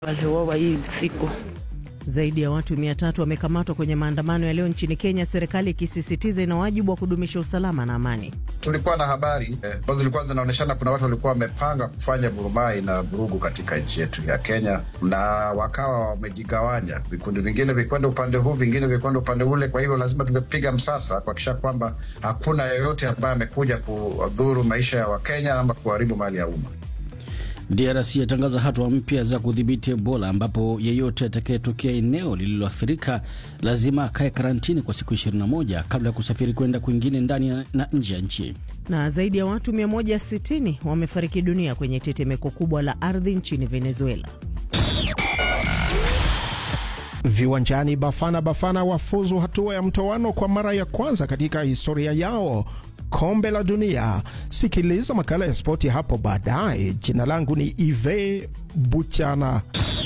waliuawa hii siku. Zaidi ya watu mia tatu wamekamatwa kwenye maandamano ya leo nchini Kenya, serikali ikisisitiza ina wajibu wa kudumisha usalama na amani. Tulikuwa na habari ambazo eh, zilikuwa zinaonyeshana kuna watu walikuwa wamepanga kufanya vurumai na vurugu katika nchi yetu ya Kenya, na wakawa wamejigawanya, vikundi vingine vikwenda upande huu, vingine vikwenda upande ule. Kwa hivyo lazima tumepiga msasa kuhakikisha kwamba hakuna yeyote ambaye amekuja kudhuru maisha ya Wakenya ama kuharibu mali ya umma. DRC yatangaza hatua mpya za kudhibiti Ebola ambapo yeyote atakayetokea eneo lililoathirika lazima akae karantini kwa siku 21 kabla ya kusafiri kwenda kwingine ndani na nje ya nchi. Na zaidi ya watu 160 wamefariki dunia kwenye tetemeko kubwa la ardhi nchini Venezuela. Viwanjani, Bafana Bafana wafuzu hatua ya mtoano kwa mara ya kwanza katika historia yao kombe la dunia. Sikiliza makala ya spoti hapo baadaye. Jina langu ni Ive Buchana.